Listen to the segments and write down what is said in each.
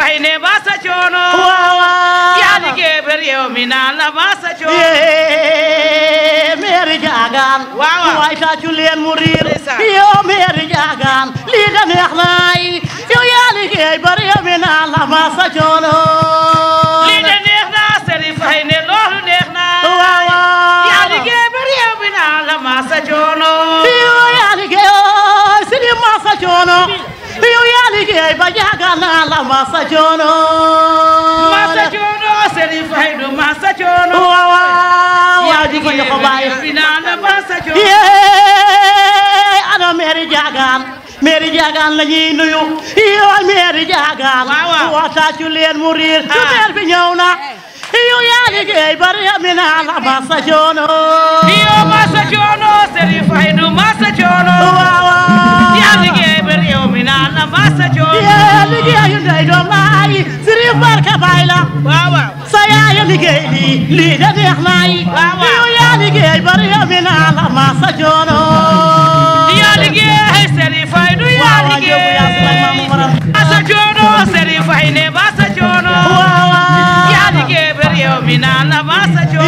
fay ne ba sa coono waaw waaw yaa liggéey ba réew mi naan la ba sa coono yee meeri jaagaan Waaw, waaw. waay tàccu leen mu riir Ndeysaan. yow meeri jaagaan lii da neex naay yow yaa liggéey ba réew mi naan la ma sa coono lii de neex na Serif fay ne loolu neex na waaw waaw yaa liggéey ba réew mi naan la ma sa coono yow yaa liggéey ooy sidi ma sa coono yow yaa liggéey ba jaagaan naan la ma sa coono ma sa coono Serif fay du ma sa coono waaw waaw yaa waaw di ko liggéey jox ko ba bàyyi réew mi naan la ma sa coono yee ana meeri jaagaan meeri jaagaan la ñuy nuyu yow meeri jaagaan Waaw, waaw. waxtaatu leen mu riir su Ah. meer bi ñëw na yow yaa liggéey bari mi naa la ma sa coono iyo ma sa coono Serif fay du ma sa coono waaw waaw yaa liggéey ba réew mi naan la ma sa coono yee liggéeyu ndey doom laay sirif barka baay la waaw waaw sa yaaya liggéey lii lii da neex naay Waaw, waaw. yow yaa liggéey bari mi naa la ma sa coono yaa liggéey Serif fay du yaa waaw waaw jóobu yaa si nag maam maram liggéey ma sa coono Serif fay ne ba sa coono waaw waaw yaa liggéey ba réew mi naan la ma sa coono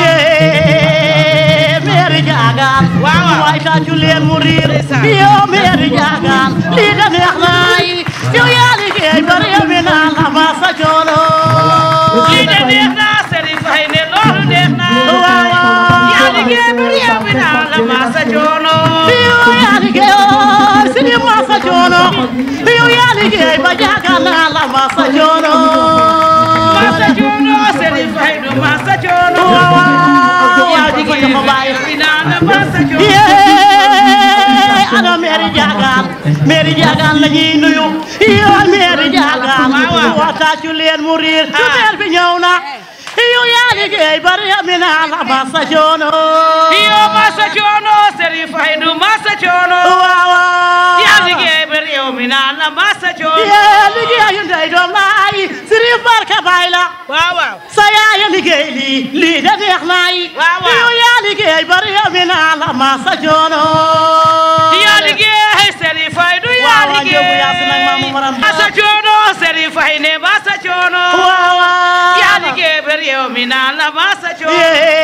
yee meeri jaagaan Waaw, waaw. waay tàccu leen mu riir Ndeysaan. yow meeri jaagaan lii da neex naay yow yaa liggéey ba réew mi naan la ma sa coono lii de neex na Serif fay ne loolu neex na waaw waaw. yaa liggéey ba réew mi naan la ma sa coono yow yaa liggéey ooy sidi ma sa coono yow yaa liggéey ba jaagaan naan la ma sa coono ma sa coono Serif fay du ma sa coono waaw waaw yaa di ko liggéey jox ko ba bàyyi réew mi naan la ma sa coono yee ana meeri jaagaan meeri jaagaan la ñuy nuyu yow meeri jaagaan Waaw, waaw. waxtaatu leen mu riir su Ah. meer bi ñëw na yow yaa liggéey bari mi naa la ma sa coono iyo ma sa coono Serif fay du ma sa coono waaw waaw yaa liggéey ba réew mi naan la ma sa coono yee liggéeyu ndey doom laay sirif barka baay la waaw waaw sa yaaya liggéey lii lii da neex naay Waaw, waaw. yow yaa liggéey bari mi naa la ma sa coono yaa liggéey Serif fay du yaa Waaw, waaw, Jóobu yaa si nag maam liggéey maram. ma sa coono Serif fay ne ba sa coono waaw waaw yaa liggéey ba réew mi naan la ma sa coono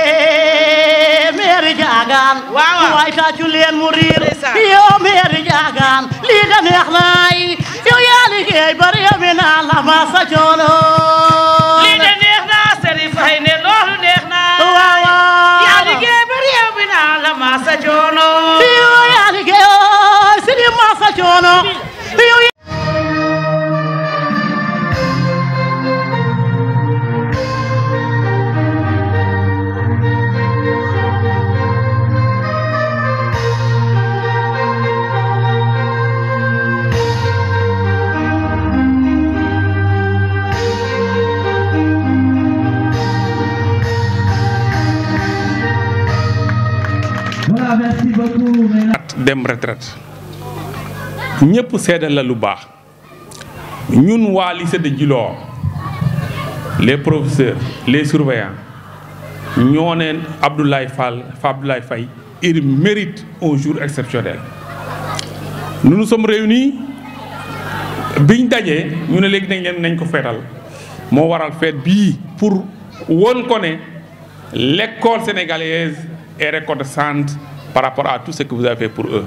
yee meeri jaagaan Waaw, waaw. waay tàccu leen mu riir Ndeysaan. yow meeri jaagaan lii da neex naay yow yaa liggéey bari mi naa la ma sa coono lii de neex na Serif fay ne loolu neex na waaw waaw yaa liggéey ba réew mi naan la ma sa coono yow yaa liggéey ooy sidi ma sa coono yow Voilà, merci beaucoup. mesdames. dem retraite ñëpp seedal la lu baax ñun waa lycée de Djilor les professeurs les surveillants ñoo neen Abdoulaye Fall Abdoulaye Faye il mérite un jour exceptionnel nous nous sommes réunis biñ dajee ñu ne léegi nañ leen nañ ko feetal moo waral fête bii pour won ko ne l'école sénégalaise est reconnaissante par rapport à tout ce que vous avez fait pour eux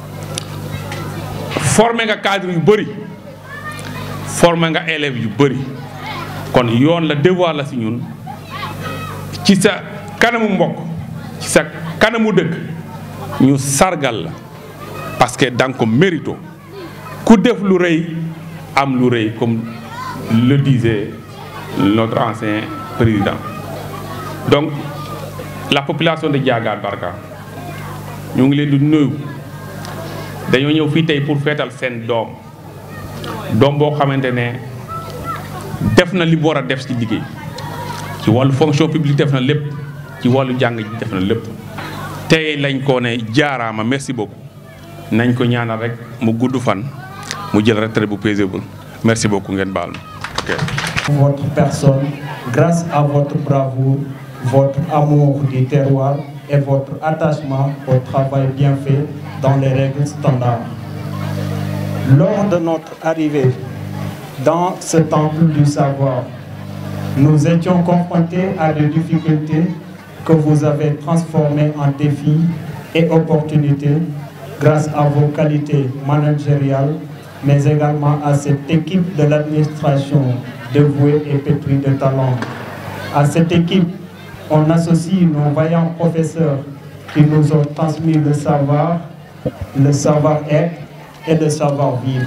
formé nga cadre yu bëri formé nga élèves yu bëri kon yoon la devoir la si ñun ci sa kanamu mbokk ci sa kanamu dëkk ñu sargal la parce que danga ko mérito ku def lu rëy am lu rëy comme le disait notre ancien président donc la population de Diagar Barka ñu ngi leen di nuyu dañoo ñëw fii tey pour feetal seen doom doom boo xamante ne def na li mu war a def ci liggéey ci wàllu fonction publique def na lépp ci wàllu jàng ji def na lépp tey lañ ko ne jaaraama merci beaucoup nañ ko ñaanal rek mu gudd fan mu jël retraite bu paisible merci beaucoup ngeen baal ma ok. votre personne grâce à votre bravoure, votre amour du terroir et votre attachement au travail bien fait dans les règles standards. Lors de notre arrivée dans ce temple du savoir. Nous étions confrontés à des difficultés que vous avez transformées en défis et opportunités grâce à vos qualités managériales, mais également à cette équipe de l'administration dévouée et pétrie de talent. À cette équipe, on associe nos vaillants professeurs qui nous ont transmis le savoir, le savoir-être et le savoir-vivre.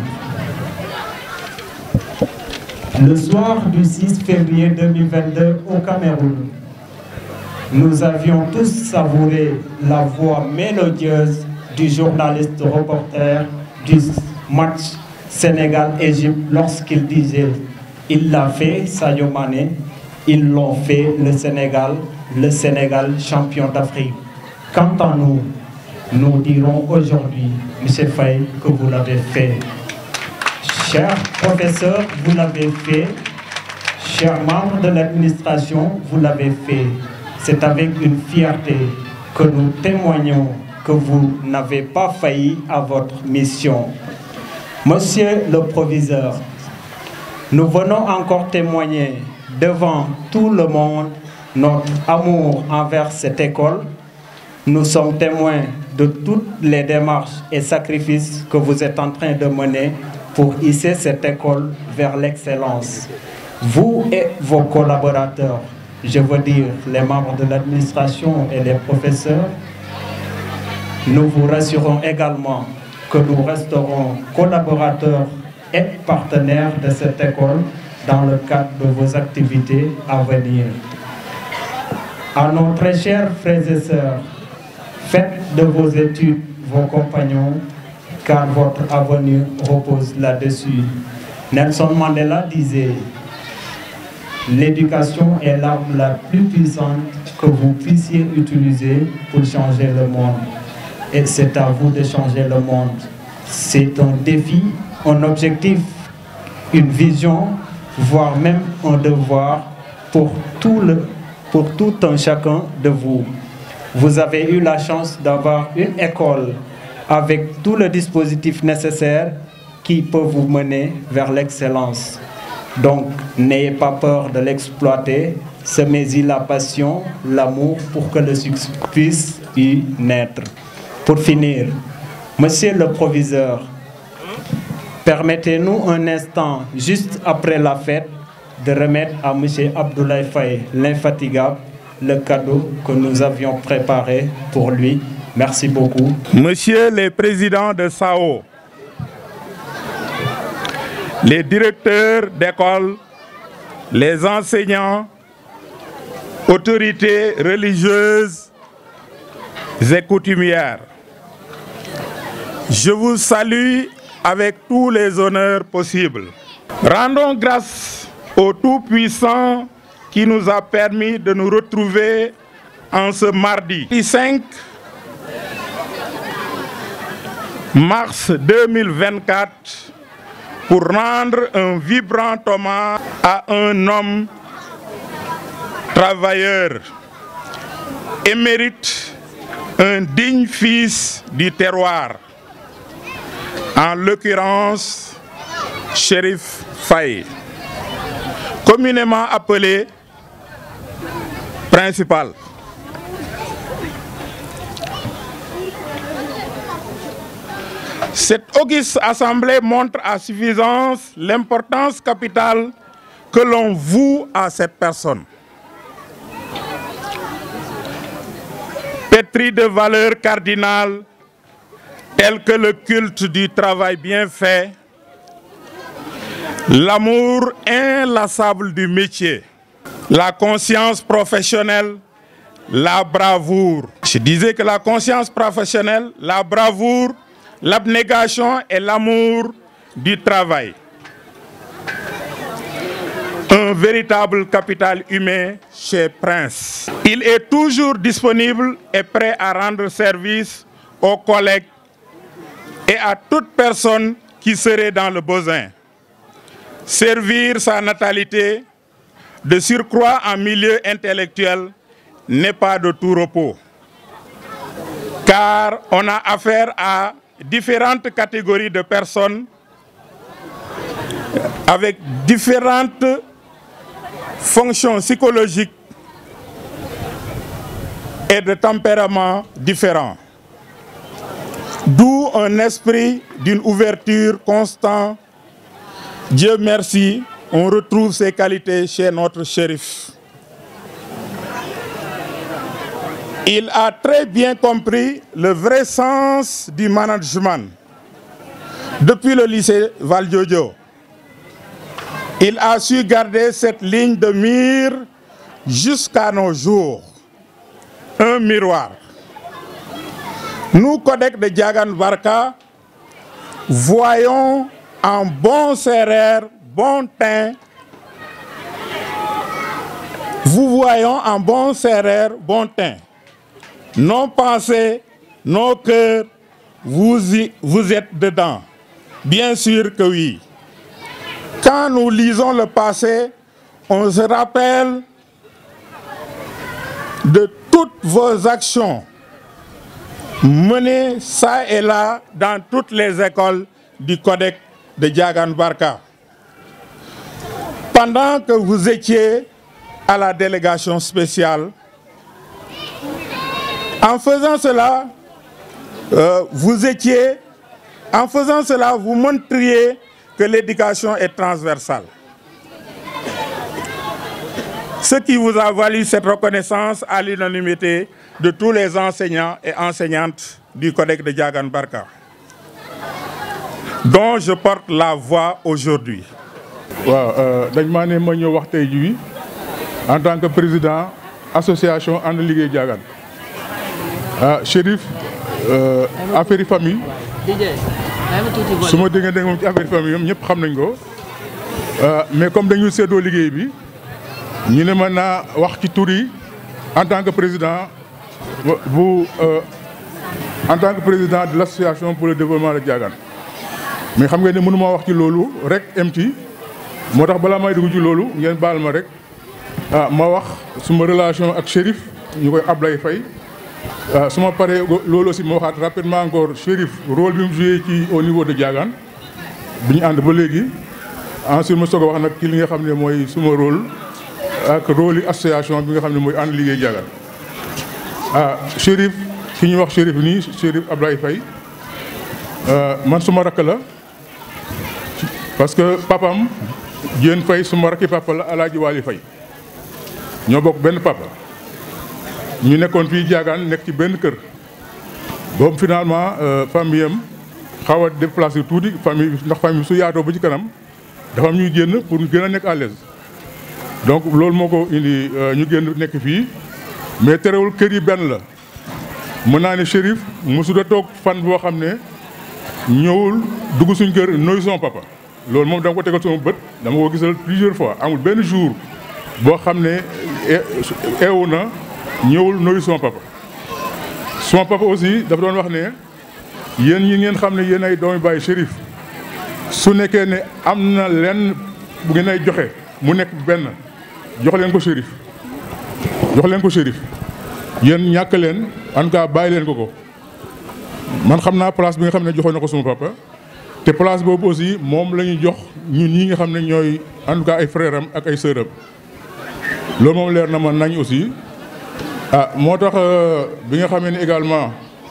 Le soir du 6 février 2022 au Cameroun, nous avions tous savouré la voix mélodieuse du journaliste reporter du match Sénégal-Égypte lorsqu'il disait il l'a fait Sadio Mané, ils l'ont fait le Sénégal, le Sénégal champion d'Afrique. Quant à nous, nous dirons aujourd'hui, M. Faye, que vous l'avez fait. Chers professeurs, vous l'avez fait. Chers membres de l'administration, vous l'avez fait. C'est avec une fierté que nous témoignons que vous n'avez pas failli à votre mission. Monsieur le proviseur, nous venons encore témoigner devant tout le monde notre amour envers cette école. Nous sommes témoins de toutes les démarches et sacrifices que vous êtes en train de mener pour hisser cette école vers l'excellence. Vous et vos collaborateurs, je veux dire les membres de l'administration et les professeurs, nous vous rassurons également que nous resterons collaborateurs et partenaires de cette école dans le cadre de vos activités à venir. À nos très chers frères et sœurs, faites de vos études vos compagnons, car votre avenir repose là-dessus. Nelson Mandela disait, l'éducation est l'arme la plus puissante que vous puissiez utiliser pour changer le monde. Et c'est à vous de changer le monde. C'est un défi, un objectif, une vision, voire même un devoir pour tout, le, pour tout un chacun de vous. Vous avez eu la chance d'avoir une école avec tout le dispositif nécessaire qui peut vous mener vers l'excellence. Donc, n'ayez pas peur de l'exploiter, semez-y la passion, l'amour pour que le succès puisse y naître. Pour finir, Monsieur le proviseur, permettez-nous un instant, juste après la fête, de remettre à Monsieur Abdoulaye Faye, l'infatigable, le cadeau que nous avions préparé pour lui. Merci beaucoup. Monsieur le Président de SAO, les directeurs d'école, les enseignants, autorités religieuses et coutumières, je vous salue avec tous les honneurs possibles. Rendons grâce au Tout-Puissant qui nous a permis de nous retrouver en ce mardi 5 mars 2024 pour rendre un vibrant hommage à un homme travailleur, émérite, un digne fils du terroir, en l'occurrence Shérif Faye, communément appelé principal. Cette auguste assemblée montre à suffisance l'importance capitale que l'on voue à cette personne. Pétrie de valeurs cardinales telles que le culte du travail bien fait, l'amour inlassable du métier, la conscience professionnelle, la bravoure. Je disais que la conscience professionnelle, la bravoure, l'abnégation et l'amour du travail. Un véritable capital humain chez Prince. Il est toujours disponible et prêt à rendre service aux collègues et à toute personne qui serait dans le besoin. Servir sa natalité, de surcroît en milieu intellectuel, n'est pas de tout repos. Car on a affaire à différentes catégories de personnes avec différentes fonctions psychologiques et de tempéraments différents. D'où un esprit d'une ouverture constante. Dieu merci, on retrouve ces qualités chez notre shérif. Il a très bien compris le vrai sens du management. Depuis le lycée Valdiodio, il a su garder cette ligne de mire jusqu'à nos jours. Un miroir. Nous, Codec de Diagan Barka, voyons en bon serrère, bon teint, vous voyons en bon serrère, bon teint. Nos pensées, nos cœurs, vous, y, vous êtes dedans. Bien sûr que oui. Quand nous lisons le passé, on se rappelle de toutes vos actions menées ça et là dans toutes les écoles du Codec de Diagan Barka. Pendant que vous étiez à la délégation spéciale, en faisant cela, euh, vous étiez, en faisant cela, vous montriez que l'éducation est transversale. Ce qui vous a valu cette reconnaissance à l'unanimité de tous les enseignants et enseignantes du Codex de Diagan Barka, dont je porte la voix aujourd'hui. waaw dañ maa ne ma ñëw wax tey jii en tant que président association ànd liggéey Diagan ah Chérif affaire yi famille su ma déggee moom ci affaire famille ñoom ñëpp xam nañ ko mais comme dañu séddoo liggéey bi ñu ne ma naa wax ci tur yi en tant que président bu en tant que président de l' association pour le développement de Diagan mais xam nga ne mënu ma wax ci loolu rek MT moo tax balaa may dugg ci loolu ngeen baal ma rek ah ma wax suma relation ak Chérif ñu koy Ablaye Faye waaw su ma paree loolu aussi ma waxaat rapidement encore Chérif rôle bi mu joué ci au niveau de Diagan bi ñu ànd ba léegi ensuite ma soog a wax nag ci li nga xam ne mooy suma rôle ak rôle yi association bi nga xam ne mooy ànd liggéey Diagan ah Chérif ki ñuy wax Chérif nii Chérif Ablaye Faye man suma rakk la parce que papam Diène Faye suma rakki papa la Alaaji Waali Faye ñoo bokk benn papa ñu nekkoon fii Diagan nekk ci benn kër boobu finalement famille am xaw a déplacé tuuti famille ndax famille su yaatoo ba ci kanam dafa am ñuy génn pour gën a nekk à l'aise donc loolu moo ko indi ñu génn nekk fii mais terewul kër yi benn la mën naa ne Chérif mosuda toog fan boo xam ne ñëwul dugg suñ kër nooy son papa loolu moom dama ko tegal sama bët dama ko gisal plusieurs fois amul benn jour boo xam ne eewu na ñëwul nooyu sama papa sama papa aussi dafa doon wax ne yéen ñi ngeen xam ne yéen ay doomi bàyyi Chérif su nekkee ne am na lenn bu ngeen ay joxe mu nekk benn jox leen ko Chérif jox leen ko Chérif yéen ñàkk leen en tout cas bàyyi leen ko ko man xam naa place bi nga xam ne joxoon na ko sama papa te place boobu aussi moom la ñu jox ñun ñi nga xam ne ñooy en tout cas ay frère am ak ay sœur am loolu moom leer na ma nañ aussi ah moo tax bi nga xamee ne également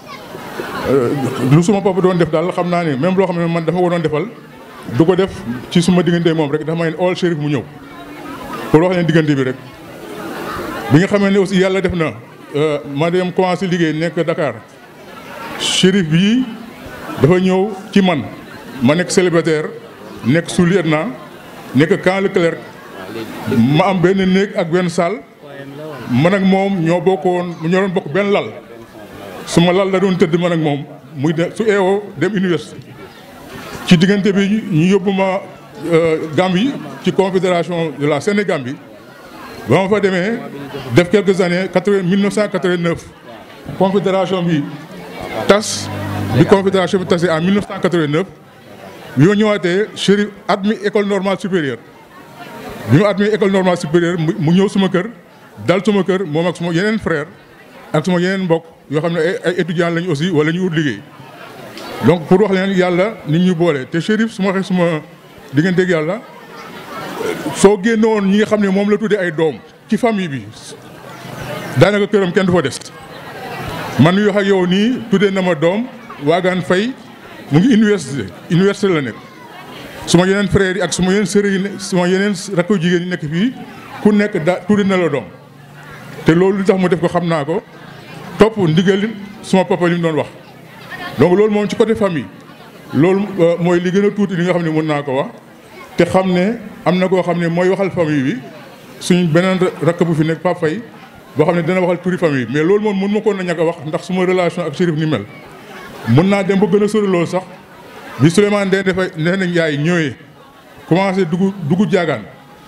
lu suma papa doon def daal xam naa ne même loo xam ne man dafa ko doon defal du ko def ci suma diggante moom rek dafa may ne all Chérif mu ñëw pour wax leen diggante bi rek bi nga xamee ne aussi yàlla def na ma dem commencé liggéey nekk Dakar Chérif bii dafa ñëw ci man ma nekk célibataire nekk sous-lieutenant nekk camp Leclerc ma am benn néeg ak benn salle man ak moom ñoo bokkoon ñoo doon bokk benn lal suma lal la doon tëdd man ak moom muy de su eewoo dem université ci diggante bi ñu yóbbu ma Gambie ci confédération de la Sénégambie ba ma fa demee def quelques années quatre 1989 confédération bi tas bi confédération bi tasee en 1989 bi ma ñëwaatee Chérif admis école normale supérieure bi ma admis école normale supérieure mu ñëw suma kër dal suma kër moom ak suma yeneen frère ak suma yeneen mbokk yoo xam ne ay étudiants lañu aussi wala ñu ut liggéey donc pour wax leen yàlla nit ñu boole te Chérif su ma waxee suma di ngeen dégg yàlla soo génnoon ñi nga xam ne moom la tuddee ay doom ci famille bi daanaka këram kenn du fa des man mii wax ak yow nii tuddee na ma doom waagaan fay mu ngi université université la nekk suma yeneen frères yi ak suma yeneen sœurs yi ne suma yeneen rakku jigéen yi nekk fii ku nekk da tuddee na la doom te loolu li tax mu def ko xam naa ko topp ndigal suma papa li mu doon wax donc loolu moom ci côté famille loolu mooy li gën a tuuti li nga xam ne mën naa ko wax te xam ne am na koo xam ne mooy waxal famille bi suñ beneen rakk bu fi nekk Pape Faye boo xam ne dana waxal turi famille mais loolu moom mën ma koon na ñàkk a wax ndax suma relation ak Chérif ni mel mën naa dem ba gën a sori loolu sax bi Souleymane Ndeye dafay nee nañ yaay ñëwee commencé dugg dugg jaagaan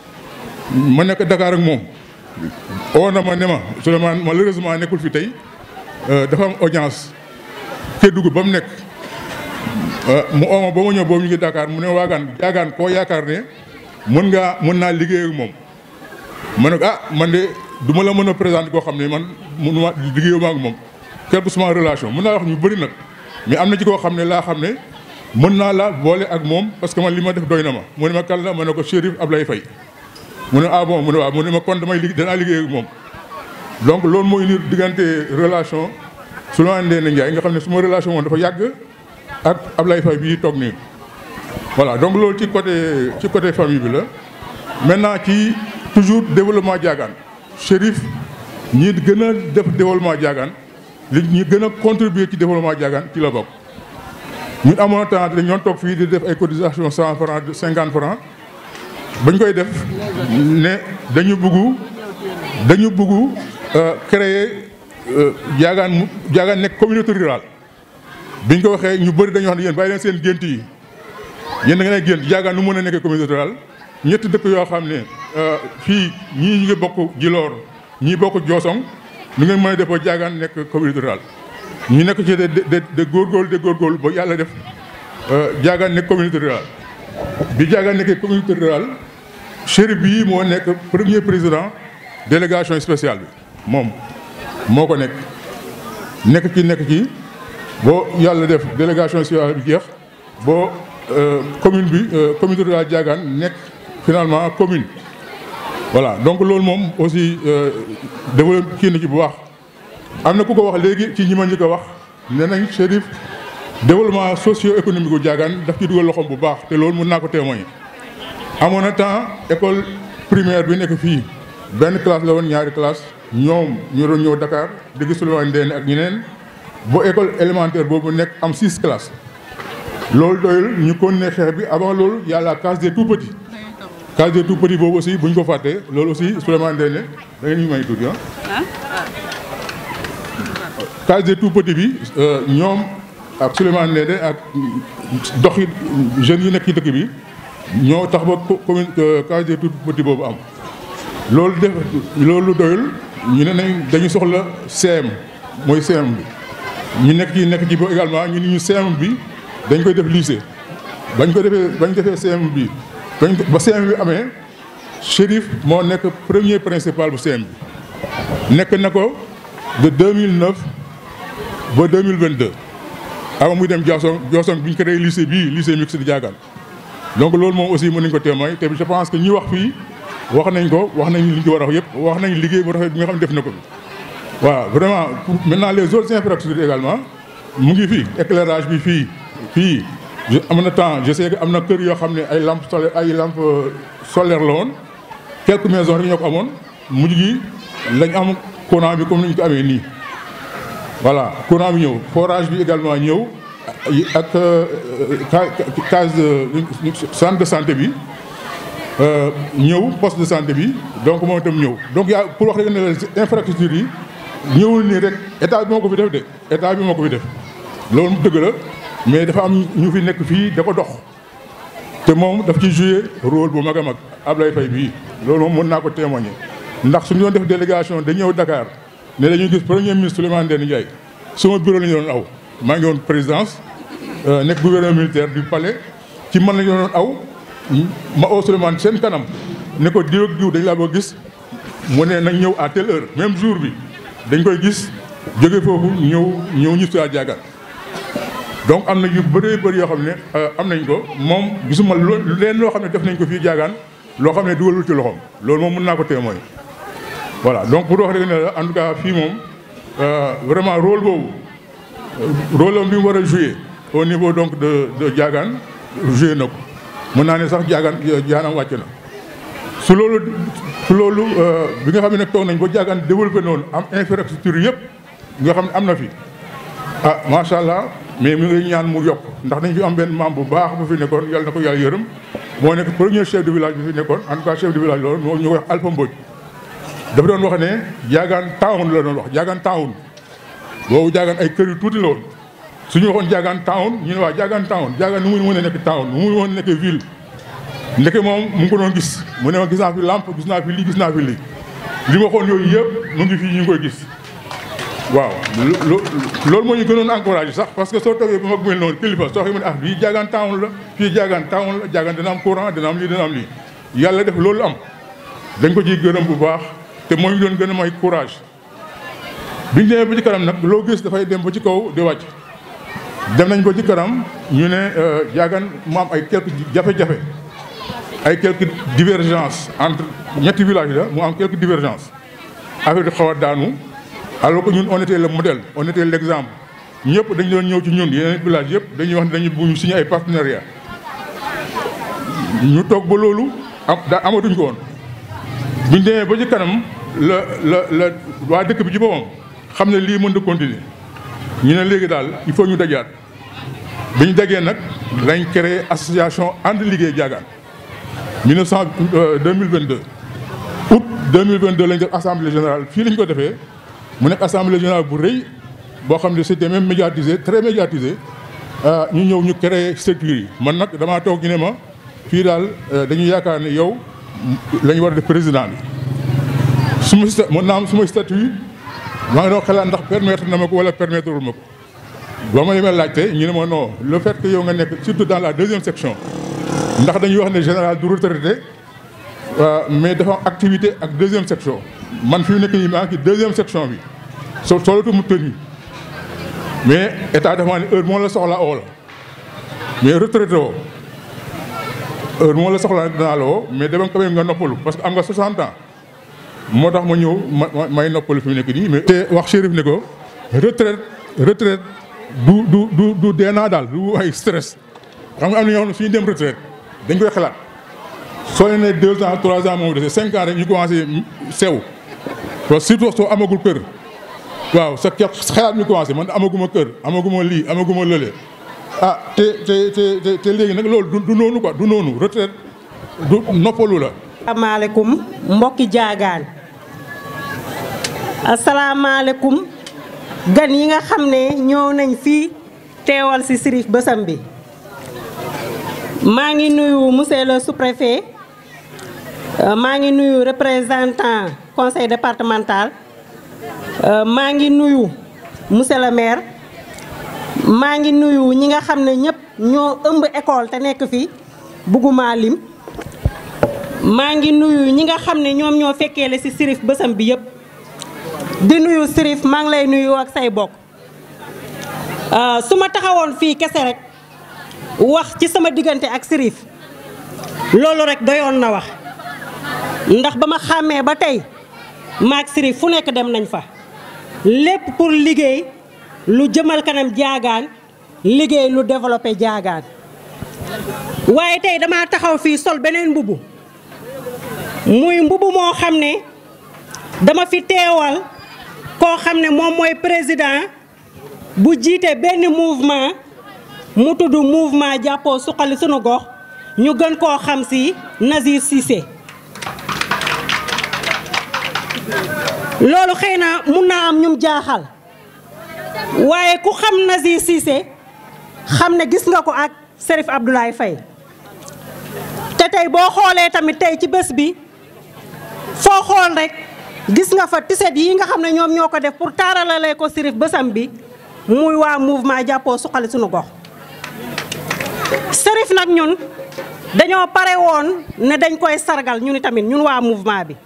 ma nekk Dakar ak moom oo na ma ne ma Souleymane malheureusement nekkul fi tey dafa am audience ke dugg ba mu nekk mu oo ma ba ma ñëw boobu ñu ngi Dakar mu ne waagaan jaagaan koo yaakaar ne mën ngaa mën naa liggéey ak moom ma ne ko ah man de du ma la mën a présenter koo xam ne man mënuma liggéeyuma ak moom quelque soit relation mën naa wax ñu bëri nag mais am na ci koo xam ne laa xam ne mën naa la boole ak moom parce que man li ma def doy na ma mu ne ma kan la ma ne ko Chérif Ablaye Faye mu ne ah bon mu ne waaw mu ne ma kon damay liggéey danaa liggéey ak moom donc loolu mooy indi diggante relation Souleymane Ndéné Ndiaye nga xam ne suma relation moom dafa yàgg ak Ablaye Faye bii toog nii voilà donc loolu ci côté ci côté famille bi la maintenant ci toujours développement Diagane Chérif ñi gën a def développement Diagane li ñi gën a contribuer ci développement Diagane ci la bokk ñun amoon temps dañ ñoon toog fii di def ay cotisation cent francs cinquante francs bañ koy def ne dañu bëggu dañu bëggu créer Diagane mu Diagane nekk communauté rurale biñ ko waxee ñu bëri dañu wax ne yéen bàyyi leen seen gént yi yéen da ngeen ay gént Diagane nu mën a nekkee communauté rurale ñetti dëkk yoo xam ne fii ñii ñu ngi bokk Djilor ñii bokk Diosong nu ngeen mën a def ba Diagane nekk communauté rurale ñu nekk ci de de de góorgóorlu de góorgóorlu ba yàlla def Diagane nekk communauté rurale bi Diagane nekkee communauté rurale Chérif bii moo nekk premier président délégation spéciale bi moom moo ko nekk nekk ci nekk ci boo yàlla def délégation spéciale bi jeex boo commune bi communauté rurale Diagane nekk finalement commune voilà donc loolu moom aussi développé kii na ci bu baax am na ku ko wax léegi ci ñi ma ñu ko wax nee nañ Chérif développement socio économique gu Diagane daf ci dugal loxoom bu baax te loolu mën naa ko témoigner amoon na temps école primaire bi nekk fii benn classe la woon ñaari classe ñoom ñu doon ñëw Dakar di gis Souleymane Ndéné ak ñeneen ba école élémentaire boobu nekk am six classes loolu doyul ñu continuer xeex bi avant loolu y a la case des tout petits case des tout petits boobu aussi bu ñu ko fàttee loolu aussi Souleymane Ndéné da ngeen ñu may tuuti ah case des tout petits bi ñoom ak Souleymane Ndéné ak doxi jeunes yi nekk ci dëkk bi ñoo tax ba commune case des tout petits boobu am loolu def loolu doyul ñu ne nañ dañu soxla CM mooy CM bi ñu nekk ci nekk ci ba également ñu ni ñu CM bi dañ koy def lycée bañ ko defee bañ defee CM bi bañ ba CM bi amee Chérif moo nekk premier principal bu CM bi nekk na ko de 2009 ba 2022 avant muy dem Diosone Diosone bi ñu créé lycée bii lycée mixte de Diagane donc loolu moom aussi mën nañ ko témoin te je pense que ñi wax fii wax nañ ko wax nañ li ñu ci war a wax yëpp wax nañ liggéey bu rafet bi nga xam ne def na ko fi waaw vraiment pour maintenant les autres infrastructures également mu ngi fii éclairage bi fii fii am na temps je sais que am na kër yoo xam ne ay lampes solaires ay lampes solaires la woon quelques maisons rek ñoo ko amoon mujj gi lañ am courant bi comme ni ñu ko amee nii. voilà courant bi ñëw forage bi également ñëw ak case centre de santé bi ñëw poste de santé bi donc moom itam ñëw donc yaa pour wax rek ne la infrastructure yi ñëwul nii rek état bi moo ko fi def de état bi moo ko fi def loolu mu dëgg la mais dafa am ñu fi nekk fii da ko dox te moom daf ci joué rôle bu mag a mag Ablaye Faye bii loolu moom mën naa ko témoigner ndax suñu doon def délégation da ñëw Dakar ne dañuy gis premier ministre Souleymane Ndéné Ndiaye suma bureau la ñu doon aw maa ngi woon présidence nekk gouverneur militaire du palais ci man la ñu doon aw ma oo Souleymane seen kanam ne ko diw ak diw dañ laa bëgg gis mu ne nañ ñëw à telle heure même jour bi dañ koy gis jóge foofu ñëw ñëw ñu si Diagane donc am na yu bëree bëri yoo xam ne am nañ ko moom gisuma loo leen loo xam ne def nañ ko fii jaagaan loo xam ne dugalul ci loxoom loolu moom mën naa ko témoin voilà donc pour wax rek ne la en tout cas fii moom vraiment rôle boobu rôle am bi mu war a jouer au niveau donc de de jaagaan joué na ko mën naa ne sax jaagaan jaanam wàcc na su loolu su loolu bi nga xam ne nag toog nañ ba jaagaan développé noonu am infrastructure yëpp nga xam ne am na fi ah macha allah mais mi ngi ñaan mu yokk ndax dañ fi am benn membre bu baax bu fi nekkoon yàlla na ko yàlla yërëm moo nekk premier chef de village bi fi nekkoon en tout cas chef de village loolu moo ñu koy wax Alpha Mbodj dafa doon wax ne jaagaan town la doon wax jaagaan town boobu jaagaan ay kër yu tuuti la woon su ñu waxoon jaagaan town ñu ne waa jaagaan town jaagaan nu muy mën a nekk town nu muy mën a nekk ville ndeke moom mu ngi ko doon gis mu ne ma gis naa fi lampe gis naa fi lii gis naa fi lii li ma waxoon yooyu yëpp mu ngi fii ñu ngi koy gis waaw loolu moo ñu gënoon encouragé sax parce que soo toogee ba mag mel noonu kilifa soo xamee ne ah fii jaagaan town la fii jaagaan town la jaagaan dina am courant dina am lii dina am lii yàlla def loolu am dañ ko ciy gërëm bu baax te moo ñu doon gën a may courage biñ demee ba ci kanam nag loo gis dafay dem ba ci kaw di wàcc dem nañ ko ci kanam ñu ne jaagaan mu am ay quelques jafe-jafe ay quelques divergences entre ñetti villages la mu am quelques divergences affaire di xaw a daanu alors que ñun on était le modèle on était l'exemple ñëpp dañu doon ñëw ci ñun yeneen village yëpp dañuy wax ne dañu bu ñu signé ay partenariat ñu toog ba loolu am daa amatuñ ko woon biñ demee ba ci kanam la la la waa dëkk bi ci boppam xam ne lii mën na continuer ñu ne léegi daal il faut ñu dajaat bi ñu dajee nag lañ créé association ànd liggéey jaagaan 1900 2022 août 2022 lañ def assemblée générale fii lañ ko defee mu nekk assemblée générale bu rëy boo xam ne c'était même médiatisé très médiatisé ñu ñëw ñu créé structure yi man nag damaa toog ñu ne ma fii daal dañu yaakaar ne yow la ñu war a def président bi su ma sta mën naa am su ma statut maa ngi doon xalaat ndax permettre na ma ko wala permettre wul ma ko ba ma demee laajte ñu ne ma non le fait que yow nga nekk surtout dans la deuxième section ndax dañuy wax ne général du retraité mais dafa am activité ak deuxième section man fi mu nekk nii maa ngi ci deuxième section bi so solatu mu tëni mais état dafa maa ne heure moo la soxla oo la mais retraité woo heure moo la soxla danaa la woo mais dama quand même nga noppalu parce que am nga 60 ans moo tax ma ñëw ma may noppalu fi mu nekk nii mais te wax Chérif ne ko retraite retraite du du du du deenaa daal du ay stress xam nga am na ñoo xam ne suñu dem retraite dañ koy xalaat soo leen ne deux ans trois ans moom dese cinq ans rek ñu commencé sew parce que surtout soo amagul kër waaw sa xalaat mi commencé man amaguma kër amaguma lii amaguma lële ah te te te te léegi nag loolu du noonu quoi du noonu retraite du noppalu la. asalaamaaleykum mbokki jaagaan asalaamaaleykum gan yi nga xam ne ñëw nañ fii teewal ci Sirif bësam bi maa ngi nuyu monsieur le sous-préfet maa ngi nuyu représentant conseil départemental maa ngi nuyu monsieur le maire maa ngi nuyu ñi nga xam ne ñëpp ñoo ëmb école te nekk fi bugguma lim maa ngi nuyu ñi nga xam ne ñoom ñoo fekkee la ci Sirif bësam bi yëpp di nuyu Sirif maa ngi lay nuyu ak say bokk su ma taxawoon fii kese rek wax ci sama diggante ak Sirif loolu rek doyoon na wax ndax ba ma xàmmee ba tey maag Sirif fu nekk dem nañ fa lépp pour liggéey lu jëmal kanam jaagaan liggéey lu développé jaagaan waaye tey dama taxaw fii sol beneen mbubu muy mbubu moo xam ne dama fi teewal koo xam ne moom mooy président bu jiite benn mouvement mu tudd mouvement jàppoo suqali sunu gox ñu gën koo xam ci Nazir Cissé loolu xëy na mun naa am ñum jaaxal waaye ku xam Nazir Cissé xam ne gis nga ko ak Serif Abdoulaye Faye te tey boo xoolee tamit tey ci bés bi foo xool rek gis nga fa tiset yi nga xam ne ñoom ñoo ko def pour taaralalee ko Sirif bësam bi muy waa mouvement jàppoo suqali sunu gox Sirif nag ñun dañoo pare woon ne dañ koy sargal ñun tamit ñun waa mouvement bi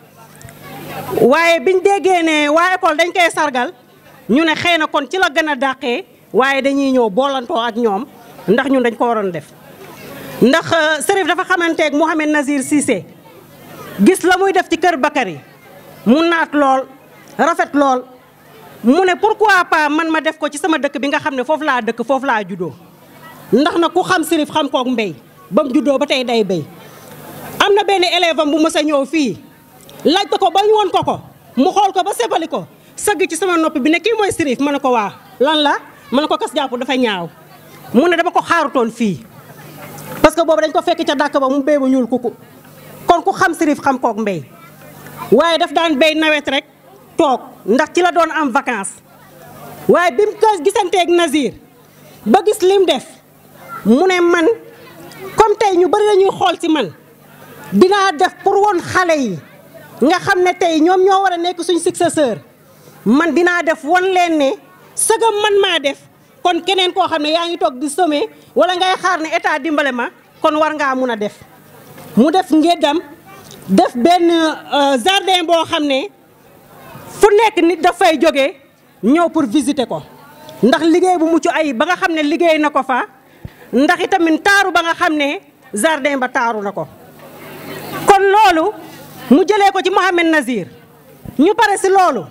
waaye biñ déggee ne waa école dañ koy sargal ñu ne xëy na kon ci la gën a dàqee waaye dañuy ñëw boolantoo ak ñoom ndax ñun dañ ko waroon def ndax Serif dafa xamanteeg Mouhamed Nazir Cissé gis la muy def ci kër Bakary mu naat lool rafet lool mu ne pourquoi pas man ma def ko ci sama dëkk bi nga xam ne foofu laa dëkk foofu laa juddoo ndax na ku xam Serif xam kook mbéy ba mu juddoo ba tey day béy am na benn élève am bu mës a ñëw fii laajte ko ba ñu woon ko ko mu xool ko ba sebali ko sëgg ci sama nopp bi ne kii mooy Serif ma ne ko waa lan la ma ne ko kas jàpp dafa ñaaw mu ne dama ko xaarutoon fii parce que boobu dañ ko fekk ca dàkk ba mu béy ba ñuul kuku kon ku xam Serif xam kook mbéy waaye daf daan béy nawet rek toog ndax ci la doon am vacances waaye bi mu ko gisanteeg Nazir ba gis lim def mu ne man comme tey ñu bari lañuy xool ci man dinaa def pour woon xale yi nga xam ne tey ñoom ñoo war a nekk suñ successeur man dinaa def won leen ne sëgam man maa def kon keneen koo xam ne yaa ngi toog di sommer wala ngay xaar ne état dimbale ma kon war ngaa mun a def mu def ngéddam def benn jardin boo xam ne fu nekk nit dafay jóge ñëw pour visiter ko ndax liggéey bu mucc ayib ba nga xam ne liggéey na ko fa ndax itamit taaru ba nga xam ne jardin ba taaru na ko kon loolu mu jëlee ko ci Mouhamed Nazir ñu pare si loolu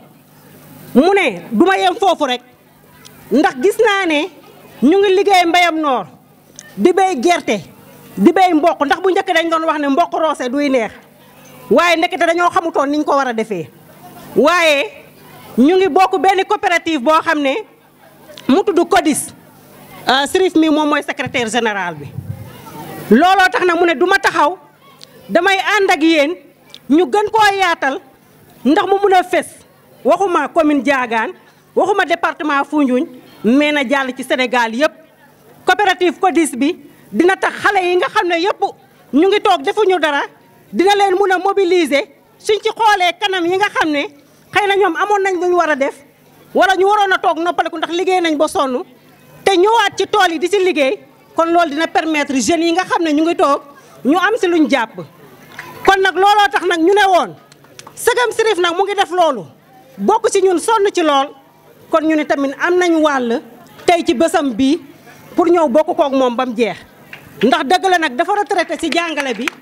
mu ne du ma yem foofu rek ndax gis naa ne ñu ngi liggéey mbéyam noor di béy gerte di béy mboq ndax bu njëkk dañ doon wax ne mboq roose duy neex waaye ndekete dañoo xamutoon niñ ko war a defee waaye ñu ngi bokk benn coopérative boo xam ne mu tudd CODIS Serif mi moom mooy secrétaire général bi looloo tax na mu ne du ma taxaw damay ànd ak yéen ñu gën koo yaatal ndax mu mun a fés waxuma commune Diagane waxuma département Foundiougne mais na jàll ci Sénégal yëpp coopérative CODIS bi dina tax xale yi nga xam ne yëpp ñu ngi toog defuñu dara dina leen mun a mobiliser suñ ci xoolee kanam yi nga xam ne xëy na ñoom amoon nañ lu ñu war a def wala ñu waroon a toog noppaleku ndax liggéey nañ ba sonn te ñëwaat ci tool yi di si liggéey kon loolu dina permettre jeunes yi nga xam ne ñu ngi toog ñu am si luñ jàpp kon nag looloo tax nag ñu ne woon sëgam Serif nag mu ngi def loolu bokk ci ñun sonn ci lool kon ñu ne tamit am nañ wàll tey ci bésam bii pour ñëw bokk kook moom ba mu jeex ndax dëgg la nag dafa retraité ci jàngale bi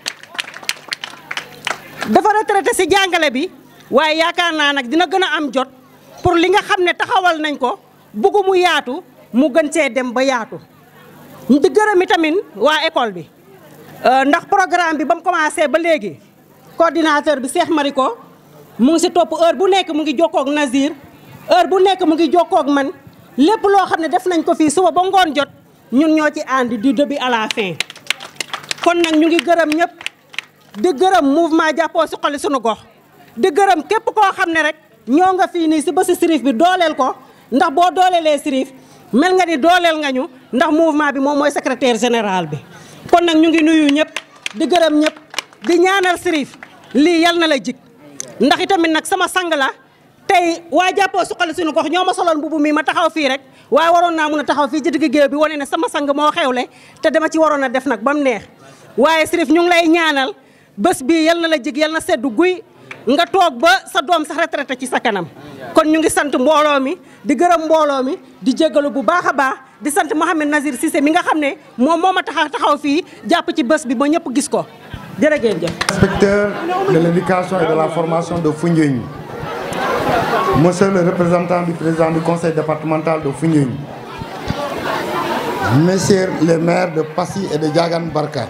dafa retraité ci jàngale bi waaye yaakaar naa nag dina gën a am jot pour li nga xam ne taxawal nañ ko buggu mu yaatu mu gën see dem ba yaatu di gërëm itamit waa école bi ndax programme bi ba mu commencé ba léegi coordinateur bi Cheikh Mariko mu ngi si topp heure bu nekk mu ngi jokkoo ak Nazir heure bu nekk mu ngi jokkoo ak man lépp loo xam ne def nañ ko fii suba ba ngoon jot ñun ñoo ci àndi du début à la fin kon nag ñu ngi gërëm ñëpp di gërëm mouvement jàppoo si xoli sunu gox di gërëm képp koo xam ne rek ñoo nga fii nii si bési Serif bi dooleel ko ndax boo dooleelee Serif mel nga ni dooleel nga ñu ndax mouvement bi moom mooy secrétaire général bi kon nag ñu ngi nuyu ñëpp di gërëm ñëpp di ñaanal Serif lii yal na la jig ndax itamit nag sama sang la tey waa jàppoo suqali suñu gox ñoo ma soloon mbubu mi ma taxaw fii rek waaye waroon naa mun a taxaw fii ci digg géew bi wane ne sama sang moo xewle te dama ci waroon a def nag ba mu neex waaye Serif ñu ngi lay ñaanal bés bii yal na la jig yal na seddu guy nga toog ba sa doom sax retraité ci sa kanam kon ñu ngi sant mbooloo mi di gërëm mbooloo mi di jégalu bu baax a baax di sant Mouhamed Nazir Cissé mi nga xam ne moom moo ma taxaw taxaw fii jàpp ci bés bi ba ñëpp gis ko jërë ngeen jëf. Inspecteur de l'éducation et de la formation de Foundiougne, Monsieur le représentant du président du conseil départemental de Foundiougne, Messieurs les maires de Passy et de Diagane Barka,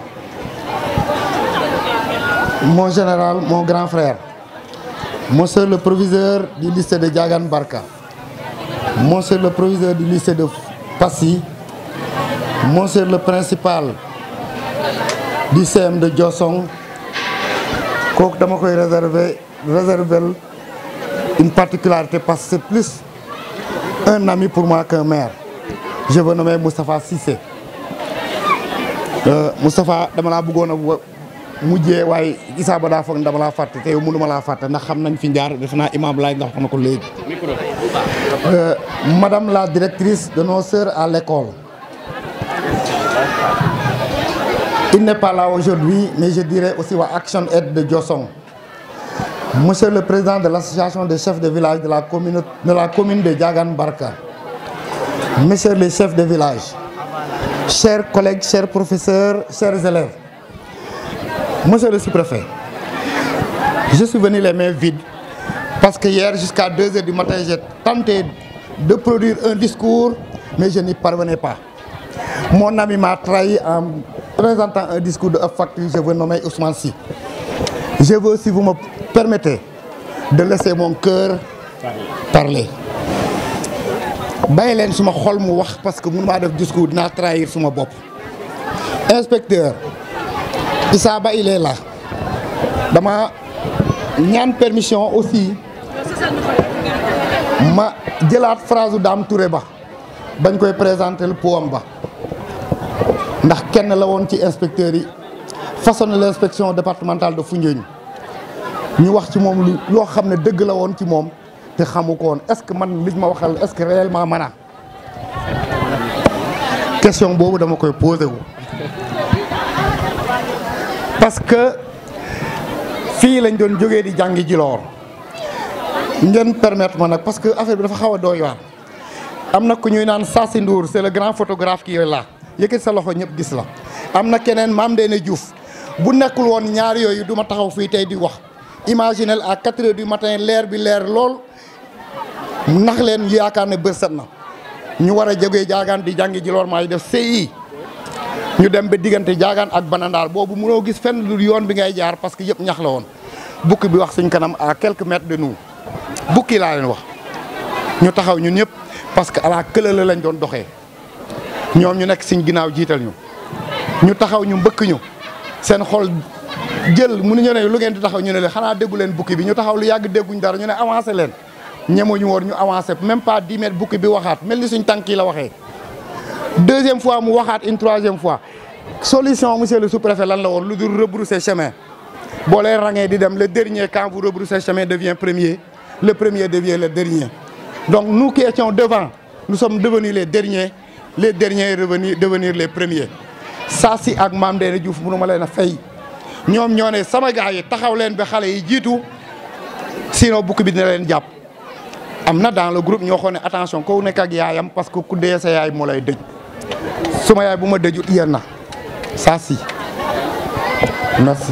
mon général, mon grand frère, Monsieur le proviseur du lycée de Diagane Barka, Monsieur le proviseur du lycée de Passy, Monsieur le principal du CM de Diossong kooku dama koy réserver réserver une particularité parce que c'est plus un ami pour moi qu'un maire je veux nommer Moustapha Cissé Moustapha dama laa bëggoon a mujjee waaye Issa ba daa foog dama laa fàtte te yow mënuma laa fàtte ndax xam nañ fi jaar def naa imam laay nga wax na ko léegi madame la directrice de nos sœurs à l'école Il n'est pas là aujourd'hui, mais je dirais aussi à Action Aid de Diossong. Monsieur le président de l'association des chefs de village de la commune de, la commune de Diagane Barka. messieurs les chefs de village, chers collègues, chers professeurs, chers élèves, monsieur le sous-préfet, je suis venu les mains vides parce que hier jusqu'à 2 heures du matin, j'ai tenté de produire un discours, mais je n'y parvenais pas. Mon ami m'a trahi en présentant un discours de facture, je veux nommer Ousmane Sy. Je veux, si vous me permettez, de laisser mon cœur parler. bàyyi leen suma xol mu wax parce que mënu maa def discours dinaa trahir suma bopp inspecteur Issa Ba il est là dama ñaan permission aussi ma jëlaat phrase u Dame Touré ba bañ koy présenter le poème ba ndax kenn la woon ci inspecteurs yi façonné l'inspection départementale de Foundiougne ñu wax ci moom lu loo xam ne dëgg la woon ci moom te xamu ko woon est-ce que man liñ ma waxal est-ce que réellement mën a question boobu dama koy posé wu parce que fii lañ doon jógee di jàngi jiloor ngeen permettre ma nag parce que affaire bi dafa xaw a doy waar am na ku ñuy naan Sassi Ndour c'est le grand photographe qui est là yëkkati sa loxo ñëpp gis la am na keneen Mame Ndéné Diouf bu nekkul woon ñaar yooyu du ma taxaw fii tey di wax imaginez à 4 heures du matin leer bi leer lool nax leen yaakaar ne bër set na ñu war a jógee jaagaan di jàngi ji lool maay def CI ñu dem ba diggante jaagaan ak banandaar boobu mënoo gis fenn lu yoon bi ngay jaar parce que yëpp ñax la woon bukki bi wax suñ kanam à quelques mètres de nous bukki laa leen wax ñu taxaw ñun ñëpp parce que à la këlala lañ doon doxee ñoom ñu nekk suñ ginnaaw jiital ñu ñu taxaw ñu mbëkk ñu seen xol jël mënuñu ne lu ngeen di taxaw ñu ne leen xanaa déggu leen bukki bi ñu taxaw lu yàgg dégguñ dara ñu ne avancé leen ñemuñu woon ñu avancé même pas 10 mètres bukki bi waxaat mel ni suñ tànk yi la waxee deuxième fois mu waxaat une troisième fois solution monsieur le sous-préfet lan la woon lu dul rebrousser chemin boo leen rangee di dem le dernier quand vous rebroussez chemin devient premier le premier devient le dernier donc nous qui étions devant nous sommes devenus les derniers les derniers revenir devenir les premiers saa si ak Mame Ndéné Diouf mënu ma leen a fay ñoom ñoo ne sama gars yi taxaw leen ba xale yi jiitu sinon bukki bi dina leen jàpp am na dans le groupe ñoo xoon ne attention ko nekk ak yaayam parce que ku dee sa yaay moo lay dëj suma yaay bu ma dëjut yéen na ça si merci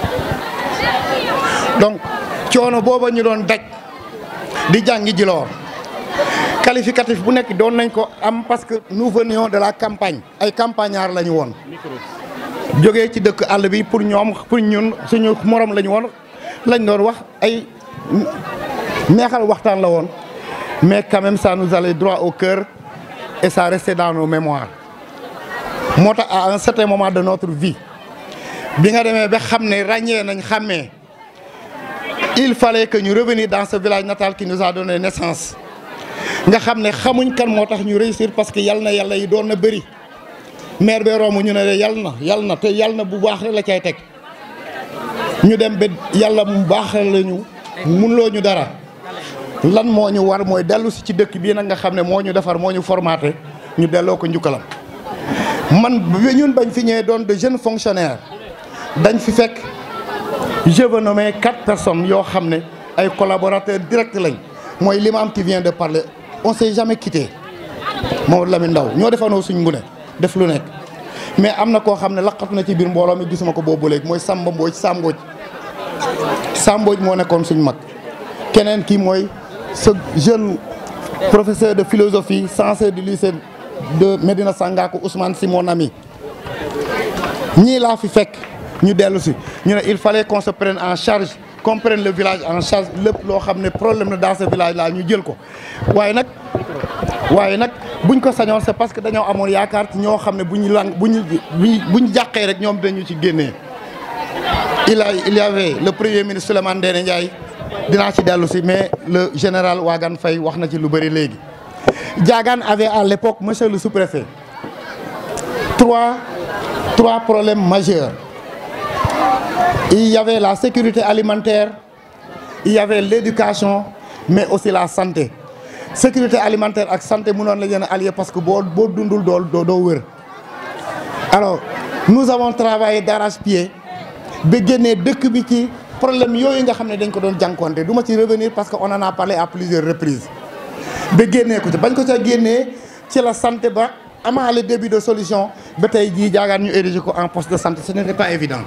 donc coono booba ñu doon daj di jàngi jiloor qualificatif bu nekk doon nañ ko am parce que nous venions de la campagne ay campagnards la ñu woon jógee ci dëkk àll bi pour ñoom pour ñun suñu morom la ñu woon lañ doon wax ay neexal waxtaan la woon mais quand même ça nous allait droit au cœur et ça restait dans nos mémoires moo tax à un certain moment de notre vie bi nga demee ba xam ne ràññee nañ xàmmee il fallait que ñu revenir dans ce village natal qui nous a donné naissance nga xam ne xamuñ kan moo tax ñu réussir parce que yal na yàlla yi doon na bëri maire bee romb ñu ne de yal na yal na te yal na bu baax rek la cay teg ñu dem ba yàlla mu baax la ñu munloo ñu dara lan moo ñu war mooy dellu si ci dëkk bii nag nga xam ne moo ñu defar moo ñu formaté ñu delloo ko njukkalam man ñun bañ fi ñëwee doon de jeunes fonctionnaires dañ fi fekk je veux nommer quatre personnes yoo xam ne ay collaborateurs directs lañ mooy l'imam qui vient de parler on s'est jamais quitté Mamadou Lamine Ndaw ñoo defanoo suñ mbune def lu nekk mais am na koo xam ne laqatu na ci biir mbooloo mi gisuma ko boobu léegi mooy Samba Mbodj Sambodj Sambodj moo nekkoon suñ mag keneen kii mooy ce jeune professeur de philosophie censé du lycée de Médina Sangakou Ousmane Sy mon ami ñii laa fi fekk ñu dellu si ñu ne il fallait qu'on se prenne en charge qu'on prenne le village en charge lépp loo xam ne problème na dans ce village là ñu jël ko waaye nag waaye nag buñ ko sañoon c'est parce que dañoo amoon yaakaar ci ñoo xam ne bu ñu lang bu ñu bu ñu jàqee rek ñoom dañu ci génnee il a il y avait le premier ministre Souleymane Ndéné Ndiaye dinaa ci dellu si mais le général Wagan Faye wax na ci lu bëri léegi Diagane avait à l'époque monsieur le sous-préfet trois trois problèmes majeurs il y avait la sécurité alimentaire il y avait l'éducation mais aussi la santé sécurité alimentaire ak santé mënoon la leen allié parce que boo boo dundul dool doo doo wër alors nous avons travaillé d'arrache-pied ba génnee dëkk bi ci problème yooyu nga xam ne dañ ko doon jànkonte du ma ci revenir parce que on en a parlé à plusieurs reprises ba génnee ko ci bañ ko ca génnee ci la santé ba amaa le début de solution ba tey jii jaagaan ñu érigé ko en poste de santé ce n'était pas évident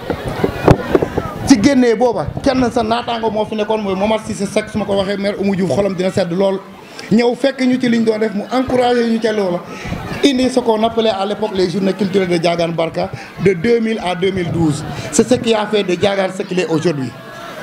ci génnee booba kenn sa naataango moo fi nekkoon mooy Momar Cissé Seck su ma ko waxee maire Oumou Diouf xolam dina sedd lool ñëw fekk ñu ci liñ doon def mu encouragé ñu ca loola indi ce qu'on appelait à l'époque les journées culturelles de Diagane Barka de 2000 à 2012 c'est ce qui a fait de Diagane ce qu'il est aujourd'hui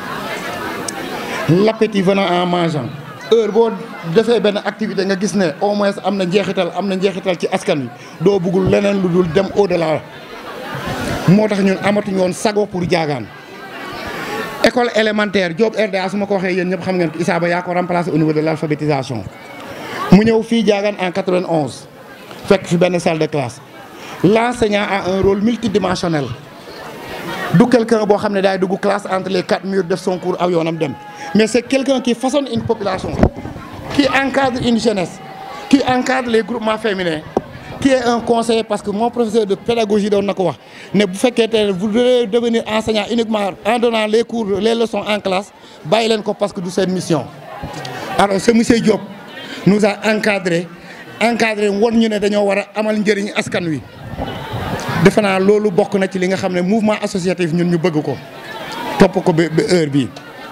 l'appétit venant en mangeant heure boo defee benn activité nga gis ne au moins am na njeexital am na njeexital ci askan wi doo bëggul leneen lu dul dem au delà moo tax ñun amatuñu woon sago pour Diagane école élémentaire Diop RDA su ma ko waxee yéen ñëpp xam ngeen ko Issa Ba yaa ko remplacé au niveau de l'alphabétisation mu ñëw fii Diagane en 91 fekk fi benn salle de classe l'enseignant a un rôle multidimensionnel du quelqu'un boo xam ne daay dugg classe entre les quatre murs def son cours aw yoonam dem mais c'est quelqu'un qui façonne une population qui encadre une jeunesse qui encadre les groupements féminins qui est un conseiller parce que mon professeur de pédagogie doon na ko wax ne bu fekkee te vous devez devenir enseignant uniquement en donnant les cours les leçons en classe bàyyi leen ko parce que du seen mission alors ce monsieur Diop nous a encadré encadré won ñu ne dañoo war a amal njëriñ askan wi defe naa loolu bokk na ci li nga xam ne mouvement associatif ñun ñu bëgg ko topp ko ba ba heure bii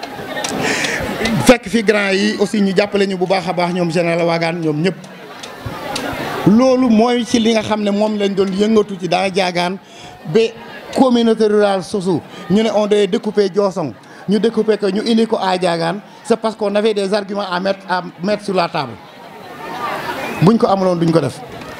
fekk fi grand yi aussi ñu jàppale ñu bu baax a baax ñoom général Wagan ñoom ñëpp loolu mooy ci li nga xam ne moom lañ doon yëngatu ci daa jaagaan ba communauté rurale sosu ñu ne on doit découper Diossong ñu découper ko ñu indi ko à jaagaan c'est parce qu'on avait des arguments à mettre à mettre sur la table buñ ko amuloon duñ ko def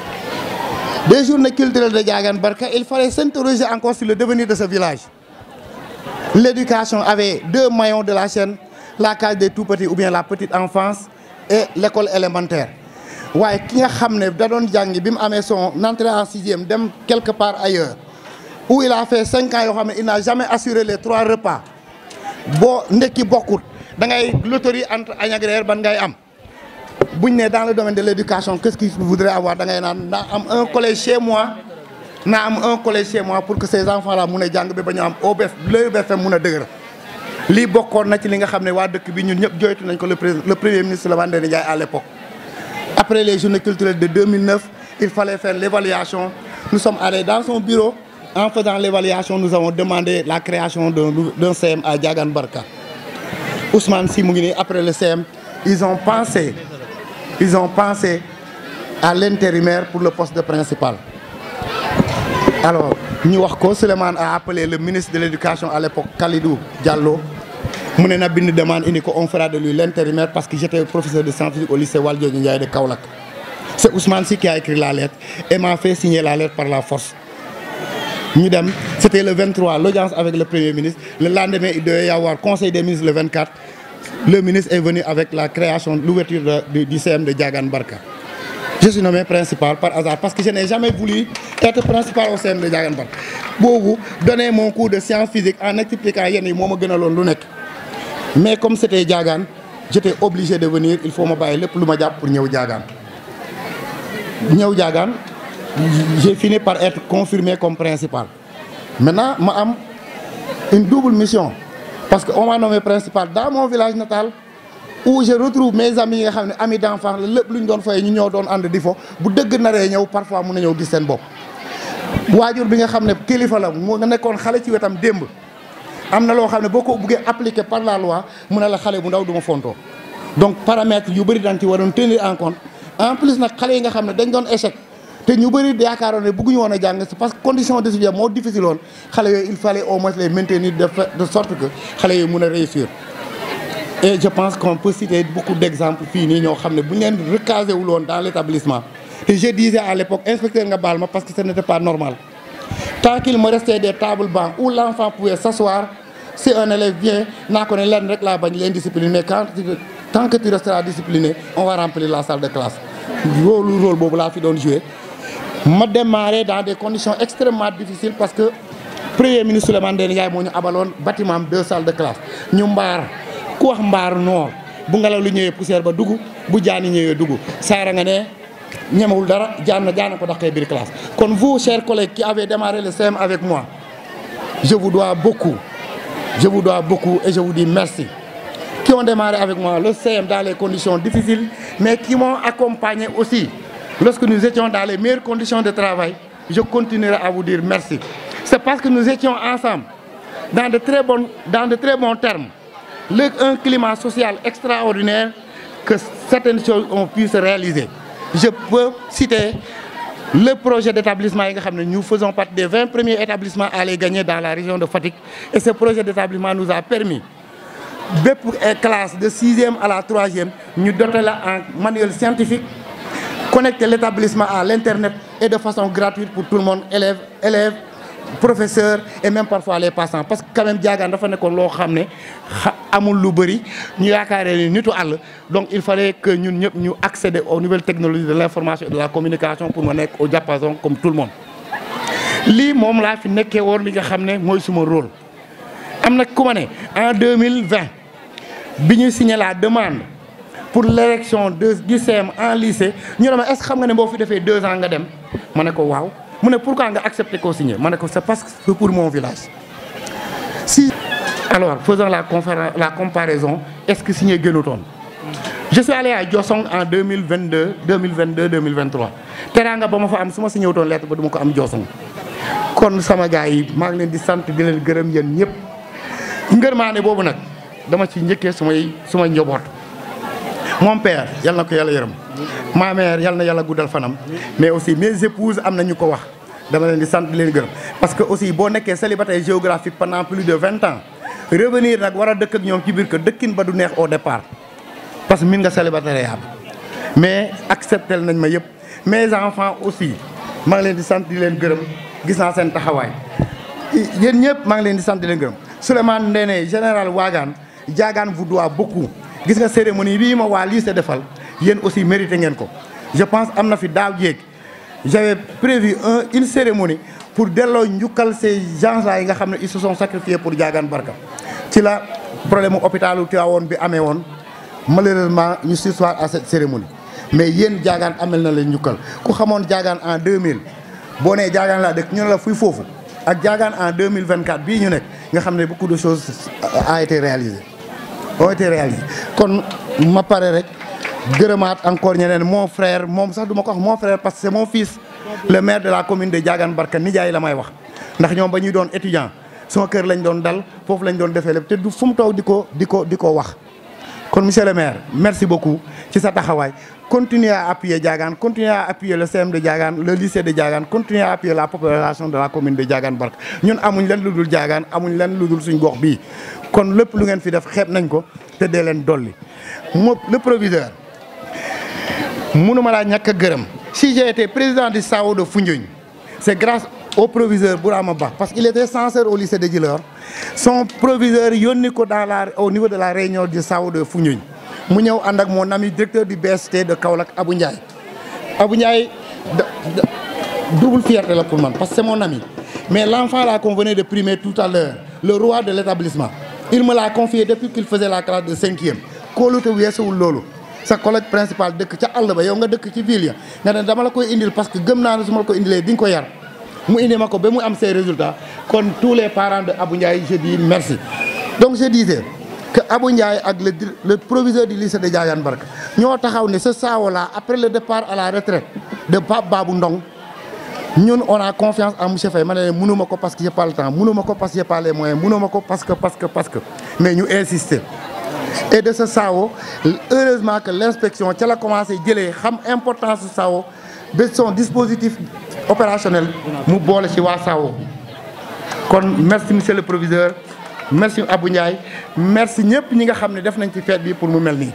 des journées culturelles de Diagane Barka il fallait s'interroger encore sur le devenir de ce village l'éducation avait deux maillons de la chaîne la case des tout-petits ou bien la petite enfance et l'école élémentaire waaye ki nga xam ne da doon jàngi bi mu amee son entrée en sixième dem quelque part ailleurs où il a fait cinq ans yoo xam ne il n'a jamais assuré les trois repas boo ndekki bokkut da ngay loterie entre añ ak reer ban ngay am buñ ne dans le domaine de l'éducation qu'est-ce qu'il voudrait avoir da ngay naan naa am un collège chez moi naa am un collège chez moi pour que ces enfants là mun a jàng bi ba ñu am OBF l'EBFM mun a dëgër lii bokkoon na ci li nga xam ne waa dëkk bi ñun ñëpp joytu nañ ko le le premier ministre Lamane Ndéné Ndiaye à l'époque après les journées culturelles de 2009 il fallait faire l'évaluation nous sommes allés dans son bureau en faisant l'évaluation nous avons demandé la création d'un d'un CM à Diagane Barka Ousmane Sy mu ngi nii après le CM ils ont pensé ils ont pensé à l'intérimaire pour le poste de principal alors ñu wax ko Souleymane a appelé le ministre de l'éducation à l'époque Kalidou Diallo mu ne na bind demande indi ko on fera de lui l'intérimaire parce que j'étais professeur de scientifique au lycée Valdiodio Ndiaye de Kaolack c'est Ousmane Sy qui a écrit la lettre et m'a fait signer la lettre par la force ñu dem c'était le 23 l'audience avec le premier ministre le lendemain il devait y avoir conseil des ministres le 24 le ministre est venu avec la création l'ouverture de, du CM de Diagane Barka je suis nommé principal par hasard parce que je n'ai jamais voulu être principal au CM de Diagane Barka boobu donner mon cours de sciences physiques en expliquant yenn yi moo ma gënaloon lu nekk mais comme c'était Diagane j'étais obligé de venir il faut ma bàyyi lépp lu ma jàpp pour ñëw Diagane ñëw Diagane j'ai fini par être confirmé comme principal maintenant ma am une double mission parce que on m'a nommé principal dans mon village natal où je retrouve mes amis yi nga xam ne amis d'enfance la lépp lu ñu doon foyee ñu ñëw doon ànd di fo bu dëgg naree ñëw parfois mun na ñëw gis seen bopp waajur bi nga xam ne kilifa la mu nga nekkoon xale ci wetam démb am na loo xam ne boo ko buggee appliquer par la loi mu ne la xale bu ndaw du ma fontoo donc paramètres yu bëri dañ ci waroon tenir en compte en plus nag xale yi nga xam ne dañ doon échec te ñu bëri yaakaaroon ne bëgguñu woon a jàng c'est parce que condition de suivi moo difficile woon xale yooyu il fallait au moins les maintenir de de sorte que xale yooyu mun a réussir et je pense qu'on peut citer beaucoup d'exemples fii nii ñoo xam ne bu ñu leen recasé wul woon dans l'établissement te je disais à l'époque inspecteur nga baal ma parce que ce n'était pas normal tant qu'il me restait des tables bancs où l'enfant pouvait s'asseoir si un élève vient naa ko ne leen rek laa bañ leen discipliner mais quand tant que tu resteras discipliné on va remplir la salle de classe loolu rôle boobu laa fi doon jouer ma démarré dans des conditions extrêmement difficiles parce que premier ministre Souleymane Ndéné Ndiaye moo ñu abaloon bâtiment am deux salles de classe ñu mbaar ku wax mbaar noor bu ngelaw lu ñëwee poussière ba dugg bu jaani ñëwee dugg saara nga ne ñemewul dara jaan na jaan ko daqee biir classe kon vous chers collègues qui avez démarré le CM avec moi je vous dois beaucoup je vous dois beaucoup et je vous dis merci qui ont démarré avec moi le CM dans les conditions difficiles mais qui m'ont accompagné aussi lorsque nous étions dans les meilleures conditions de travail, je continuerai à vous dire merci. C'est parce que nous étions ensemble, dans de très, bonnes, dans de très bons termes, le, un climat social extraordinaire, que certaines choses ont pu se réaliser. Je peux citer le projet d'établissement, nous faisons partie des 20 premiers établissements à les gagner dans la région de Fatigue. Et ce projet d'établissement nous a permis bépp classe de sixième à la troisième ñu doter la en manuel scientifique connecter l'établissement à l'internet et de façon gratuite pour tout le monde élèves élèves professeurs et même parfois les passants parce que quand même jaagaan dafa nekkoon loo xam ne amul lu bëri ñu yaakaaree ni nitu àll donc il fallait que ñun ñëpp ñu accéder aux nouvelles technologies de l'information et de la communication pour ma nekk au diapason comme tout le monde lii moom laa fi nekkee woon li nga xam ne mooy suma rôle am na ku ma ne en 2020 bi ñu signé la demande pour l'élection de du CM en lycée ñu ne ma est-ce que xam nga ne boo fi defee deux ans nga dem ma ne ko waaw mu ne pourquoi nga accepté koo signé ma ne ko c'est parce que c'est pour mon village si alors faisons la conférence la comparaison est-ce que signé gënutoon je suis allé à Diossong en 2022 2022 2023 teraanga ba ma fa am su ma signé wutoon lettre ba du ma ko am Diossong kon sama gars yi maa ngi leen di sant di leen gërëm yéen ñëpp ngërmaane boobu nag dama ci njëkkee sumay sumay njaboot mon père yal na ko yàlla yërëm ma mère yal na yàlla guddal fanam mais aussi mes épouses am na ñu ko wax dama leen di sant di leen gërëm parce que aussi boo nekkee célibataire géographique pendant plus de vingt ans revenir nag war a dëkk ak ñoom ci biir kër dëkkin ba du neex au départ parce que min nga célibataire yaab mais accepté nañ ma yëpp mes enfants aussi maa ngi leen di sant di leen gërëm gis naa seen taxawaay yéen ñëpp maa ngi leen di sant di leen gërëm Souleymane Ndéné général Wagan Diagane vous doit beaucoup gis nga cérémonie bii ma waa lycée defal yéen aussi mérité ngeen ko je pense am na fi daaw jéeg j'avais prévu un une cérémonie pour delloo njukkal ces gens là yi nga xam ne ils se sont sacrifiés pour Diagane Barka ci la problème mu hôpitalu Tivaouane bi amee woon malheureusement ñu sursoir à cette cérémonie mais yéen Diagane amel na leen njukkal ku xamoon Diagane en 2000 boo nee Diagane laa dëkk ñu ne la fuy foofu ak Diagane en 2024 bii ñu nekk nga xam ne beaucoup de choses a été réalisé ont été réalisées kon ma pare rek gërëmaat encore ñeneen mon frère moom sax du ma ko wax mon frère parce que c'est mon fils le maire de la commune de Diagane Barka nijaay la may wax ndax ñoom ba ñuy doon étudiant sama kër lañ doon dal foofu lañ doon defee lépp te du fu mu toog di ko di ko di ko wax kon monsieur le maire merci beaucoup ci sa taxawaay continuez à appuyer Diagane continuez à appuyer le CM de Diagane le lycée de Diagane continuez à appuyer la population de la commune de Diagane Barka ñun amuñ leen lu dul Diagane amuñ leen lu dul suñ gox bii kon lépp lu ngeen fi def xeeb nañ ko te dee leen dolli mo le proviseur mënuma laa ñàkk a gërëm si j'ai été président du SAO de Foundiougne c'est grâce au proviseur Bourama Ba parce qu'il était censeur au lycée de Djilor son proviseur yónni ko dans la au niveau de la réunion du SAO de Foundiougne mu ñëw ànd ak mon ami directeur du BST de Kaolack Abou Ndiaye Abou Ndiaye double fierté la pour man parce que c'est mon ami mais l'enfant là qu'on venait de primer tout à l'heure le roi de l'établissement il me l'a confié depuis qu'il faisait la classe de cinquième kóolute weesuwul loolu sa collègue principal dëkk ca àll ba yow nga dëkk ci ville ya nga ne dama la koy indil parce que gëm naa ne su ma la ko indilee di nga ko yar mu indi ma ko ba mu am ses résultats kon tous les parents de Abou Ndiaye je dis merci donc je disais que Abou Ndiaye ak le le proviseur du lycée de Diagane Barka ñoo taxaw ne ce SAO là après le départ à la retraite de Pape Babou Ndong ñun on a confiance en monsieur Faye ma ne leen mënuma ko parce que j'ai pas le temps mënuma ko parce que j'ai pas les moyens mënuma ko parce que parce que parce que mais ñu insister et de ce SAO heureusement que l'inspection ca la commencé jëlee xam importance su SAO de son dispositif opérationnel mu boole ci waa SAO kon merci monsieur le proviseur merci Abou Ndiaye merci ñëpp ñi nga xam ne def nañ ci fête bi pour mu mel nii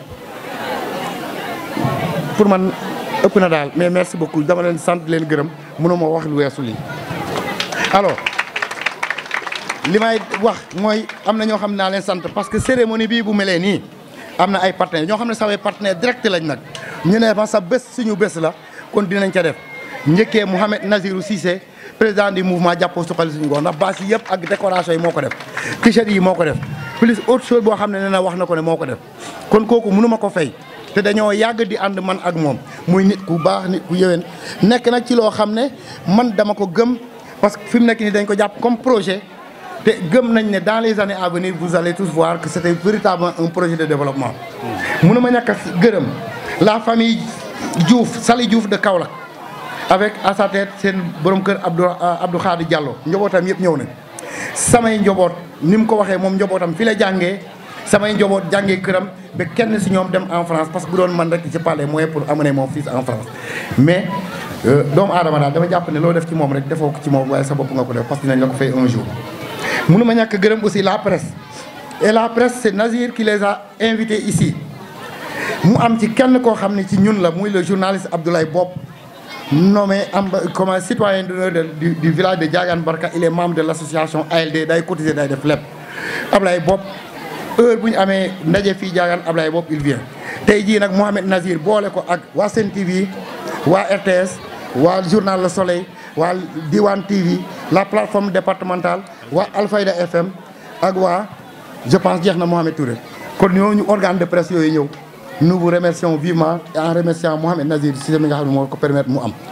pour man ëpp na daal mais merci beaucoup dama leen sant leen gërëm mënuma wax lu weesu lii alors li may wax mooy am na ñoo xam ne naa leen sant parce que cérémonie bii bu melee nii am na ay partenaires ñoo xam ne samay partenaires direct lañ nag ñu ne ma sa bés suñu bés la kon dinañ ca def njëkkee Mouhamed Nazirou Cissé président du mouvement jàppoo suqali suñu gox ndax bâche yi yëpp ak décoration yi moo ko def t-shirt yi moo ko def plus autre chose boo xam ne nee na wax na ko ne moo ko def kon kooku mënuma ko fay te dañoo yàgg di ànd man ak moom muy nit ku baax nit ku yëwén nekk nag ci loo xam ne man dama ko gëm parce que fi mu nekk nii dañ ko jàpp comme projet te gëm nañ ne dans les années à venir vous allez tous voir que c'était véritablement un projet de développement mënuma ñàkk a gërëm la famille Diouf Sali Diouf de Kaolack avec à sa tête seen borom kër Abdou Abdou Khadir Diallo njobootam yëpp ñëw nañ samay njoboot ni mu ko waxee moom njobootam fi la jàngee samay njoboot jàngee këram ba kenn si ñoom dem en France parce que bu doon man rek j'ai pas les moyens pour amener mon fils en France mais doomu aadama daal dama jàpp ne loo def ci moom rek defoo ko ci moom waaye sa bopp nga ko def parce que dinañ la ko fay un jour mënu ma ñàkk gërëm aussi la presse et la presse c'est Nazir qui les a invités ici mu am ci kenn koo xam ne ci ñun la muy le journaliste Abdoulaye Bob nommé amba comme citoyen d'honneur du, du village de Diagane Barka il est membre de l'association ALD day cotiser day def lépp Abdoulaye Bob heure bu ñu amee ndaje fii Diagane Abdoulaye Bob il vient tey jii nag Mohamed Nazir boole ko ak waa Sen TV waa RTS waa journal Le Soleil waa Diwan TV la plateforme départementale waa Alfayda FM ak waa je pense jeex na Mohamed Touré kon ñooñu organe de presse yooyu ñëw nous vous remercions vivement et en remerciant Mohamed Nazir si mi nga xam ne moo ko permettre mu am.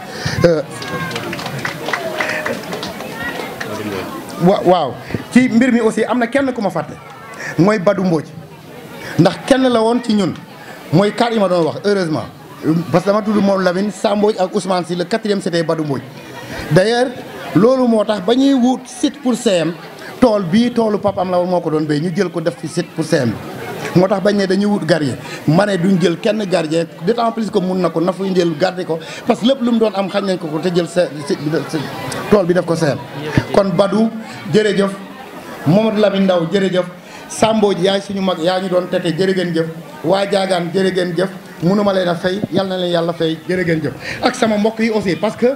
wa waaw ci mbir mi aussi am na kenn ku ma fàtte mooy Badou Mbodj ndax kenn la woon ci ñun mooy kaar yi ma doon wax heureusement parce que dama tudd moom Lamine Sa Mbodj ak Ousmane Sy le quatrième c'était Badou Mbodj d'ailleurs loolu moo tax ba ñuy wut site pour CM tool bii toolu papam la woon moo ko doon béy ñu jël ko def fi site pour CM bi moo tax bañ ne dañuy wut gardien ma ne duñ jël kenn gardien d'autant plus que mun na ko na fuy jël garder ko parce que lépp lu mu doon am xañ nañ ko ko te jël sa tool bi def ko CM kon Badou jërëjëf Mamadou Lamine Ndaw jërëjëf Sambo ji yaay suñu mag yaa ñu doon tete jërë ngeen jëf waa Jaagaan jërë ngeen jëf mënuma leen a fay yal na leen yàlla fay jërë ngeen jëf ak sama mbokk yi aussi parce que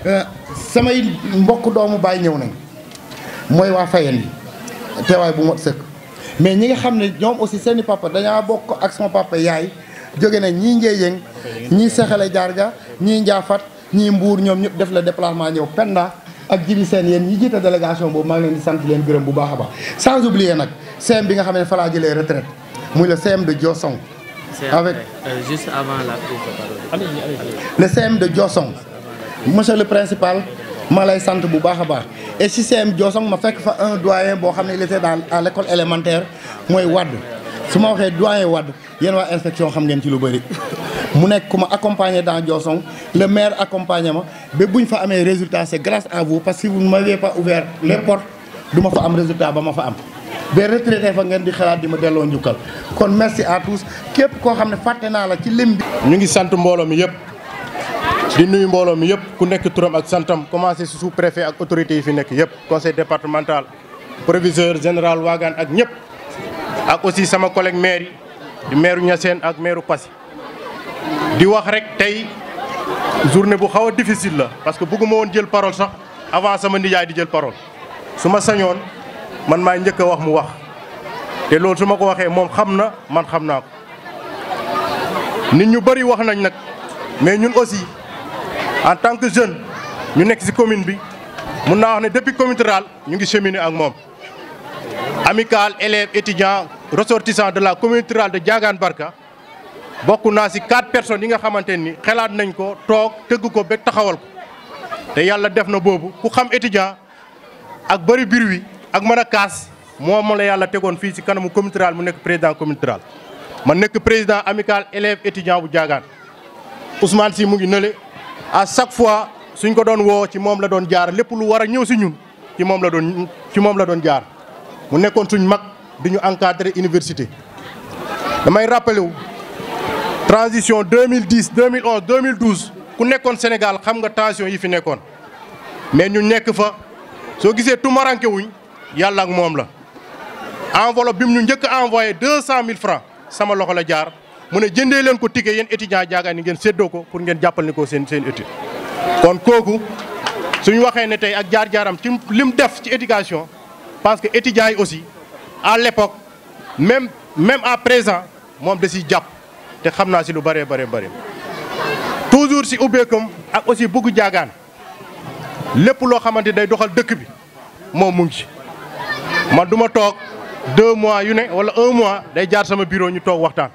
samay mbokk doomu baay ñëw nañ mooy waa Fayen yi teewaay bu mot sëkk mais ñi nga xam ne ñoom aussi seeni papa dañaa bokk ak sama papa yaay jóge na ñii Ngéyeng ñii Sexale Jarga ñii Njaafat ñii Mbuur ñoom ñëpp def la déplacement ñëw Penda ak jibi seen yéen ñi jiite délégation boobu maa ngi leen di sant leen gërëm bu baax a baax sans oublier nag CM bi nga xam ne fa laa jëlee retraite muy le CM de Diossong avec juste avant la prise de parole. le CM de Diossong monsieur le principal maa lay sant bu baax a baax et si CM Diossong ma fekk fa un doyen boo xam ne il était dans à l'école élémentaire mooy Wade su ma waxee doyen Wade yéen waa inspection xam ngeen ci lu bëri mu nekk ku ma accompagné dans Diossong le maire accompagné ma ba bu ñu fa amee résultat c'est grâce à vous parce que si vous ne m'aviez pas ouvert les portes du ma fa am résultat ba ma fa am ba retraité fa ngeen di xalaat di ma delloo njukkal kon merci à tous képp koo xam ne fàtte naa la ci lim bi ñu ngi sant mbooloo mi yëpp di nuyu mbooloo mi yëpp ku nekk turam ak santam commencé si sous préfet ak autorités yi fi nekk yëpp conseil départemental proviseur général Wagan ak ñëpp ak aussi sama collègue maire yi di maire Niassène ak maire Passy di wax rek tey journée bu xaw a difficile la parce que bëgguma woon jël parole sax avant sama nijaay di jël parole su ma sañoon man maay njëkk a wax mu wax te loolu su ma ko waxee moom xam na man xam naa ko nit ñu bëri wax nañ nag mais ñun aussi en tant que jeune ñu nekk ci commune bi mun naa wax ne depuis commune rurale ñu ngi cheminer ak moom amical élèves étudiants ressortissants de la commune rurale de Diagane Barka bokk naa ci quatre personnes yi nga xamante ni xalaat nañ ko toog tëgg ko ba taxawal ko te yàlla def na boobu ku xam étudiant ak bëri biir wi ak mën a kaas moom la yàlla tegoon fii ci kanamu commune rurale mu nekk président commune rurale ma nekk président amical élèves étudiants bu Diagane Ousmane Sy mu ngi nële à chaque fois suñ ko doon woo ci moom la doon jaar lépp lu war a ñëw ci ñun ci moom la doon ci moom la doon jaar mu nekkoon suñ mag di ñu encadrer université damay rappelé wu transition 2010 2011 2012 ku nekkoon Sénégal xam nga tension yi fi nekkoon mais ñu nekk fa soo gisee tumaranke wuñ yàlla ak moom la enveloppe bi mu ñu njëkk a envoyé 200000 francs sama loxo la jaar mu ne jëndee leen ko ticket yéen étudiants Diagane ni ngeen séddoo ko pour ngeen jàppal ni ko seen seen étude kon kooku suñu waxee ne tey ak jaar-jaaram ci lim def ci éducation parce que étudiants yi aussi à l'époque même même à présent moom da siy jàpp te xam naa si lu bëree bëree bëri toujours si ubbeekam ak aussi bëgg Diagane lépp loo xamante day doxal dëkk bi moom mu ngi ci man du ma toog deux mois yu ne wala un mois day jaar sama bureau ñu toog waxtaan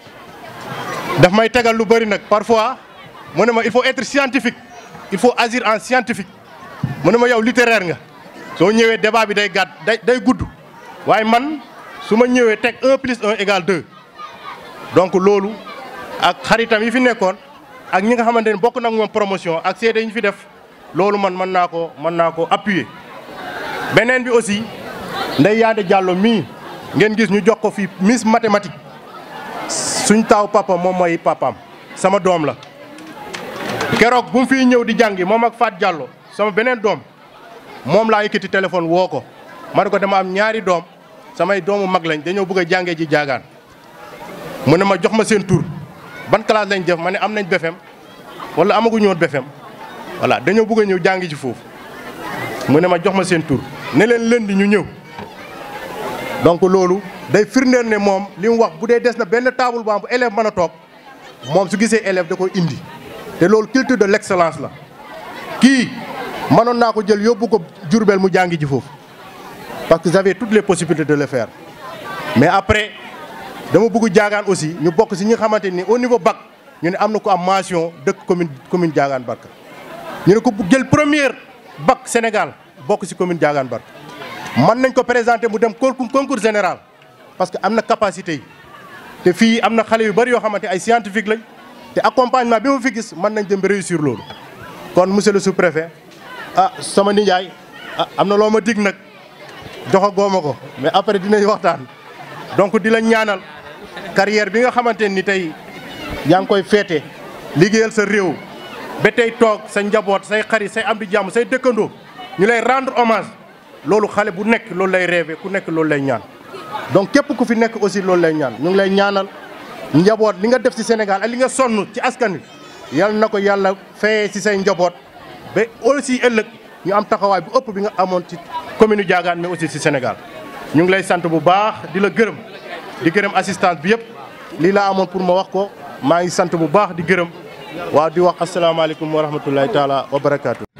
daf may tegal lu bëri nag parfois mu ne ma il faut être scientifique il faut agir en scientifique mu ne ma yow littéraire nga soo ñëwee débat bi day gàtt day day gudd waaye man su ma ñëwee teg un plus un égale deux donc loolu ak xaritam yi fi nekkoon ak ñi nga xamante ne bokk nag moom promotion ak seede yi ñu fi def loolu man mën naa ko mën naa ko appuyer. beneen bi aussi Ndeye Yande Diallo mii ngeen gis ñu jox ko fi Miss mathématique suñ taaw papa moom mooy papaam sama doom la. keroog bu mu fiy ñëw di jàngi moom ak Fat Diallo sama beneen doom moom laa yëkkati téléphone woo ko ma ne ko dama am ñaari doom samay doomu mag lañ dañoo bëgg a jàngee ji jaagaan mu ne ma jox ma seen tur ban classe lañ def ma ne am nañ BFEM wala amaguñu woon BFEM voilà dañoo bëgg a ñëw jàngi ci foofu mu ne ma jox ma seen tur ne leen lëndi ñu ñëw donc loolu day firndeel ne moom li mu wax bu dee des na benn table bu am bu élève mën a toog moom su gisee élève da koy indi te loolu culture de l'excellence la kii mënoon naa ko jël yóbbu ko Jurbel mu jàngi ji foofu parce que j'avais toutes les possibilités de le faire mais après dama bëgg jaagaan aussi ñu bokk si ñi nga xamante ni au niveau bac ñu ne am na ko am mention dëkk commune commune Diagane Barka ñu ne ko jël première bac Sénégal bokk si commune Diagane Barka mën nañ ko présenter mu dem concours général parce que am na capacité yi te fii am na xale yu bari yoo xamante ay scientifique lañ te accompagnement bi ma fi gis mën nañ dem réussir loolu kon monsieur le sous-préfet ah sama nijaay ah am na loo ma dig nag joxa gooma ko mais après dinañ waxtaan donc di la ñaanal carrière bi nga xamante ni tey yaa ngi koy feete liggéeyal sa réew ba tey toog sa njaboot say xarit say am di jàmm say dëkkandoo ñu lay rendre hommage loolu xale bu nekk loolu lay rêvé ku nekk loolu lay ñaan donc képp ku fi nekk aussi loolu lay ñaan ñu ngi lay ñaanal njaboot li nga def ci Sénégal ak li nga sonn ci askan wi yal na ko yàlla fayee ci say njaboot ba aussi ëllëg ñu am taxawaay bu ëpp bi nga amoon ci commune Diagane mais aussi ci Sénégal ñu ngi lay sant bu baax di la gërëm di gërëm assistance bi yëpp lii laa amoon pour ma wax ko maa ngi sant bu baax di gërëm waaw di wax asalaamaaleykum wa rahmatullahi taala wa barakaatu.